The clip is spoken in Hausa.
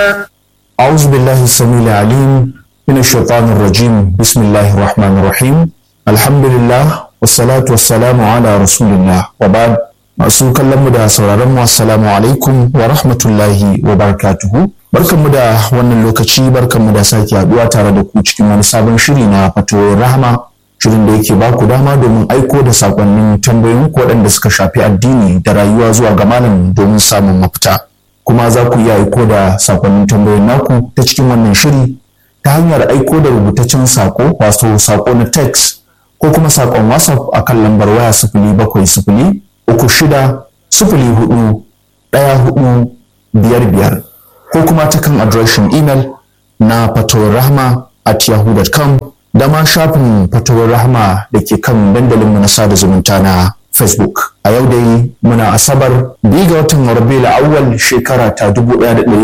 أعوذ بالله السميع العليم من الشيطان الرجيم بسم الله الرحمن الرحيم الحمد لله والصلاة والسلام على رسول الله وبعد masu kallon mu da sauraron mu assalamu alaikum wa rahmatullahi wa barakatuhu barkanmu da wannan lokaci barkanmu da sake haduwa tare da ku cikin wani sabon shiri na fatoyin rahama shirin da yake baku dama domin aiko da sakonnin tambayoyin ku waɗanda suka shafi addini da rayuwa zuwa ga malam domin samun mafita kuma za ku iya aiko da sakonnin tambayoyin naku ta cikin wannan shiri ta hanyar aiko da rubutaccen sako wato sako na text ko kuma sakon whatsapp akan lambar waya sifili bakwai sifili uku shida sifili hudu ɗaya hudu biyar biyar ko kuma ta kan adireshin imel na fatowar rahama at yahoo.com da ma shafin fatowar rahama da ke kan dandalinmu na sada zumunta na facebook a yau dai muna asabar biyu ga watan rabiul awwal shekara ta dubu ɗaya da